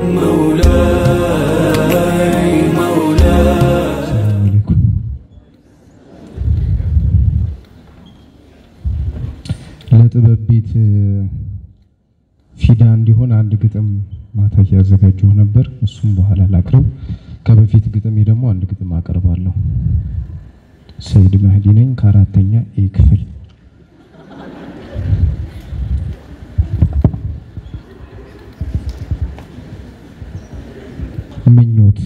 مولاي مولاي ሰላም አለይኩም። ለጥበብ ቤት ፊዳ እንዲሆን አንድ ግጥም ማታ እያዘጋጀሁ ነበር። እሱም በኋላ ላቅርብ። ከበፊት ግጥሜ ደግሞ አንድ ግጥም አቀርባለሁ። ሰይድ መህዲ ነኝ ከአራተኛ ኤ ክፍል። ምኞት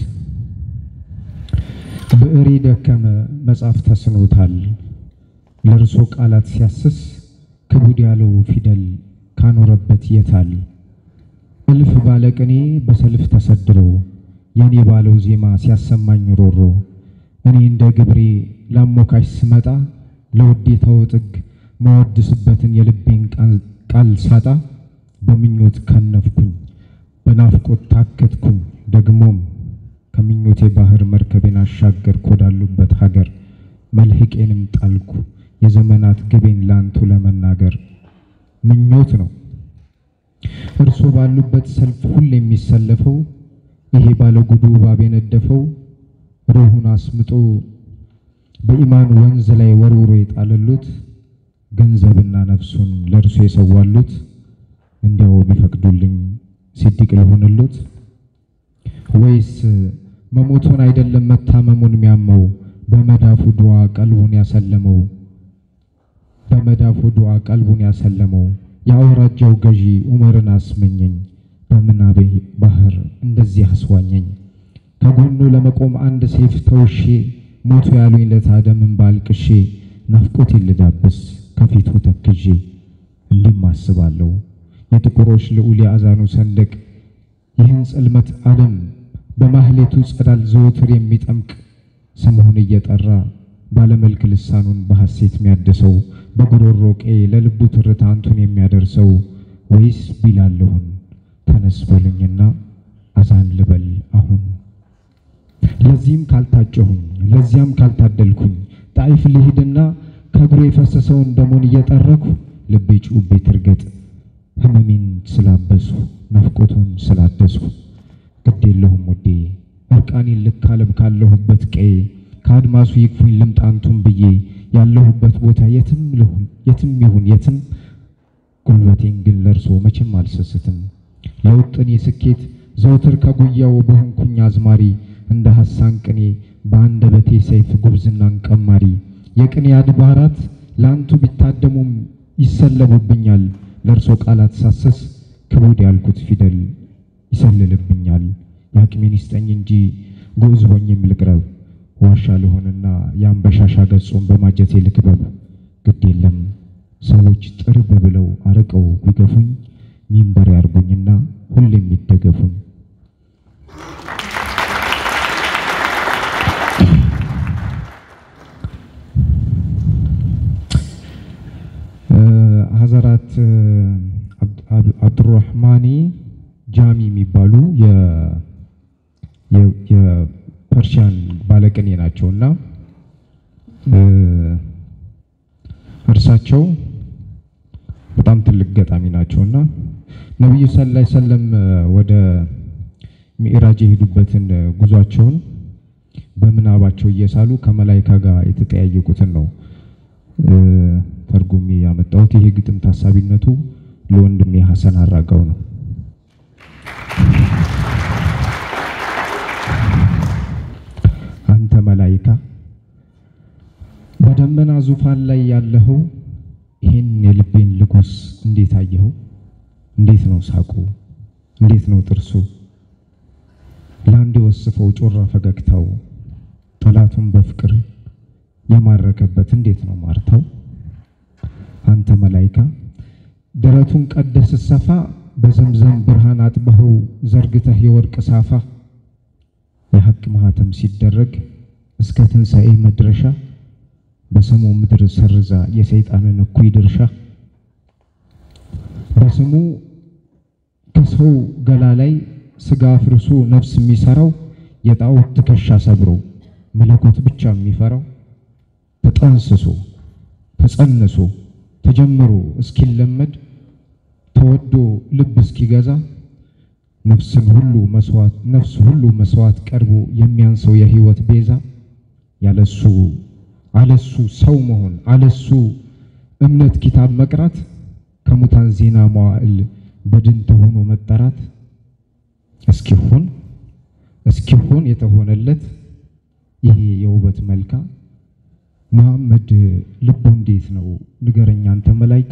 ብዕሬ ደከመ መጻፍ ተስኖታል። ለእርሶ ቃላት ሲያስስ ክቡድ ያለው ፊደል ካኖረበት የታል? እልፍ ባለቅኔ በሰልፍ ተሰድሮ የኔ ባለው ዜማ ሲያሰማኝ ሮሮ እኔ እንደ ግብሬ ላሞካሽ ስመጣ ለውዴታው ጥግ መወድስበትን የልቤን ቃል- ቃል ሳጣ በምኞት ከነፍኩኝ በናፍቆት ታከትኩኝ ደግሞም ከምኞቴ ባህር መርከቤን አሻገርኩ ወዳሉበት ሀገር መልህቄንም ጣልኩ የዘመናት ግቤን ላንቱ ለመናገር ምኞት ነው እርሶ ባሉበት ሰልፍ ሁሌ የሚሰለፈው ይሄ ባለጉዱ እባብ የነደፈው ሩሁን አስምጦ በኢማን ወንዝ ላይ ወርውሮ የጣለሉት ገንዘብና ነፍሱን ለእርሱ የሰዋሉት እንዲያው ቢፈቅዱልኝ ሲዲቅ ልሆንሉት ወይስ መሞቱን አይደለም መታመሙን የሚያመው በመዳፉ ዱዓ ቀልቡን ያሰለመው በመዳፉ ዱዓ ቀልቡን ያሰለመው የአውራጃው ገዢ ዑመርን አስመኘኝ በምናቤ ባህር እንደዚህ አስዋኘኝ ከጎኑ ለመቆም አንድ ሴፍ ተውሼ ሞቱ ያሉኝ ለታደምን ባልቅሼ ናፍቆቴን ልዳብስ ከፊቱ ተክዤ እንዲህም አስባለሁ የጥቁሮች ልዑል የአዛኑ ሰንደቅ ይህን ጽልመት ዓለም በማህሌቱ ጸዳል ዘወትር የሚጠምቅ ስምሆን እየጠራ ባለመልክ ልሳኑን በሐሴት የሚያድሰው በጉሮሮ ቄ ለልቡ ትርታ አንቱን የሚያደርሰው ወይስ ቢላለሁን ተነስ በሉኝና አዛን ልበል አሁን ለዚህም ካልታጨሁኝ ለዚያም ካልታደልኩኝ ጣይፍ ልሂድና ከእግሩ የፈሰሰውን ደሙን እየጠረኩ ልቤ ጩቤ ትርገጥ ህመሜን ስላበሱ ናፍቆቱን ስላደሱ ግድ የለሁም ውዴ እርቃኔን ልካለብ ካለሁበት ቀዬ ከአድማሱ ይግፉኝ ልምጣንቱን ብዬ ያለሁበት ቦታ የትም ልሁን የትም ይሁን የትም ጉልበቴን ግን ለርሶ መቼም አልሰስትም ለውጥኔ ስኬት ዘውትር ከጉያው በሆንኩኝ አዝማሪ እንደ ሐሳን ቅኔ በአንደበቴ ሰይፍ ጉብዝናን ቀማሪ የቅኔ አድባራት ለአንቱ ቢታደሙም ይሰለቡብኛል ለእርሶ ቃላት ሳሰስ ክቡድ ያልኩት ፊደል ይሰልልብኛል የአቅሜን ይስጠኝ እንጂ ግዑዝ ሆኜም ልቅረብ ዋሻ ልሆንና የአንበሻሻ ገጹን በማጀቴ ልክበብ ግድ የለም ሰዎች ጥርብ ብለው አርቀው ቢገፉኝ ሚንበር ያርጉኝና ሁሌም ይደገፉኝ ሀዘራት አብዱራህማኒ ጃሚ የሚባሉ የ- የ- የፐርሺያን ባለቅኔ ናቸው እና እርሳቸው በጣም ትልቅ ገጣሚ ናቸው እና ነቢዩ ሰለላሁ ዐለይሂ ወሰለም ወደ ሚዕራጅ የሄዱበትን ጉዟቸውን በምናባቸው እየሳሉ ከመላይካ ጋር የተጠያየቁትን ነው እ፣ ተርጉሜ ያመጣሁት። ይሄ ግጥም ታሳቢነቱ ለወንድሜ ሐሰን አራጋው ነው። አንተ መላይካ በደመና ዙፋን ላይ ያለኸው ይህን የልቤን ልጎስ እንዴት አየኸው? እንዴት ነው ሳቁ? እንዴት ነው ጥርሱ? ለአንድ የወስፈው ጮራ ፈገግታው ጠላቱን በፍቅር የማረከበት እንዴት ነው ማርታው? አንተ መላይካ ደረቱን ቀደስ ሰፋ በዘምዘም ብርሃን አጥበኸው ዘርግተህ የወርቅ ሳፋ የሐቅ ማህተም ሲደረግ እስከ ትንሣኤ መድረሻ በስሙ ምድር ሰርዛ የሰይጣንን እኩይ ድርሻ በስሙ ከሰው ገላ ላይ ስጋ አፍርሶ ነፍስ የሚሰራው የጣዖት ትከሻ ሰብሮ መለኮት ብቻ የሚፈራው ተጠንስሶ ተጸንሶ ተጀምሮ እስኪለመድ ተወዶ ልብ እስኪገዛ ነፍስን ሁሉ መስዋዕት ነፍስ ሁሉ መስዋዕት ቀርቦ የሚያንሰው የህይወት ቤዛ ያለሱ አለሱ ሰው መሆን አለሱ እምነት ኪታብ መቅራት ከሙታን ዜና መዋዕል በድን ተሆኖ መጠራት እስኪሆን እስኪሆን የተሆነለት ይሄ የውበት መልካ መሐመድ ልቡ እንዴት ነው ንገረኝ አንተ መላይካ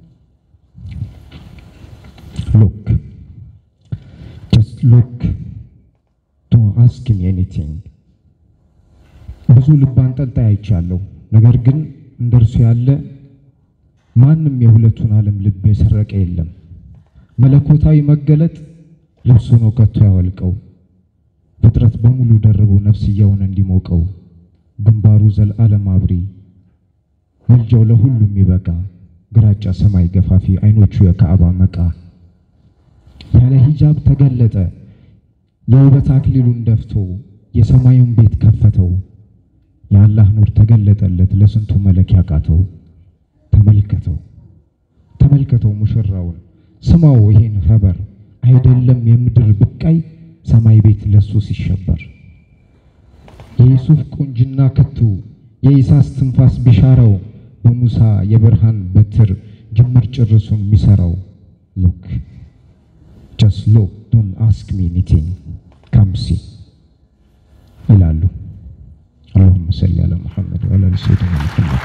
ሎክ ጀስት ሎክ ዶንት አስክ ሚ ኤኒቲንግ ብዙ ልብ አንጠልጣይ አይቻለሁ። ነገር ግን እንደርሱ ያለ ማንም የሁለቱን ዓለም ልብ የሰረቀ የለም። መለኮታዊ መገለጥ ልብሱ ነው ከቶ ያወልቀው ፍጥረት በሙሉ ደርቦ ነፍስያውን እንዲሞቀው ግንባሩ ዘለዓለም አብሪ መልጃው ለሁሉም ይበቃ ግራጫ ሰማይ ገፋፊ አይኖቹ የካዕባ መቃ ያለ ሂጃብ ተገለጠ የውበት አክሊሉን ደፍቶ የሰማዩን ቤት ከፈተው የአላህ ኑር ተገለጠለት ለስንቱ መለክ ያቃተው ተመልከተው ተመልከተው ሙሽራውን ስማው ይሄን ኸበር አይደለም የምድር ብቃይ ሰማይ ቤት ለሱ ሲሸበር የዩሱፍ ቁንጅና ክቱ የኢሳስ ትንፋስ ቢሻረው በሙሳ የብርሃን በትር ጅምር ጭርሱን የሚሰራው ሎክ ጀስት ሎክ ዶንት አስክ ሚ ኤኒቲንግ ካም ሲ ይላሉ። አላሁመ ሰሊ አላ ሙሐመድ ወአላ አሊ ሰይድና ሙሐመድ።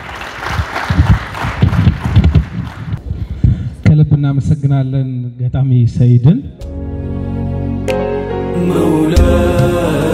ከልብ እናመሰግናለን ገጣሚ ሰይድን። مولاي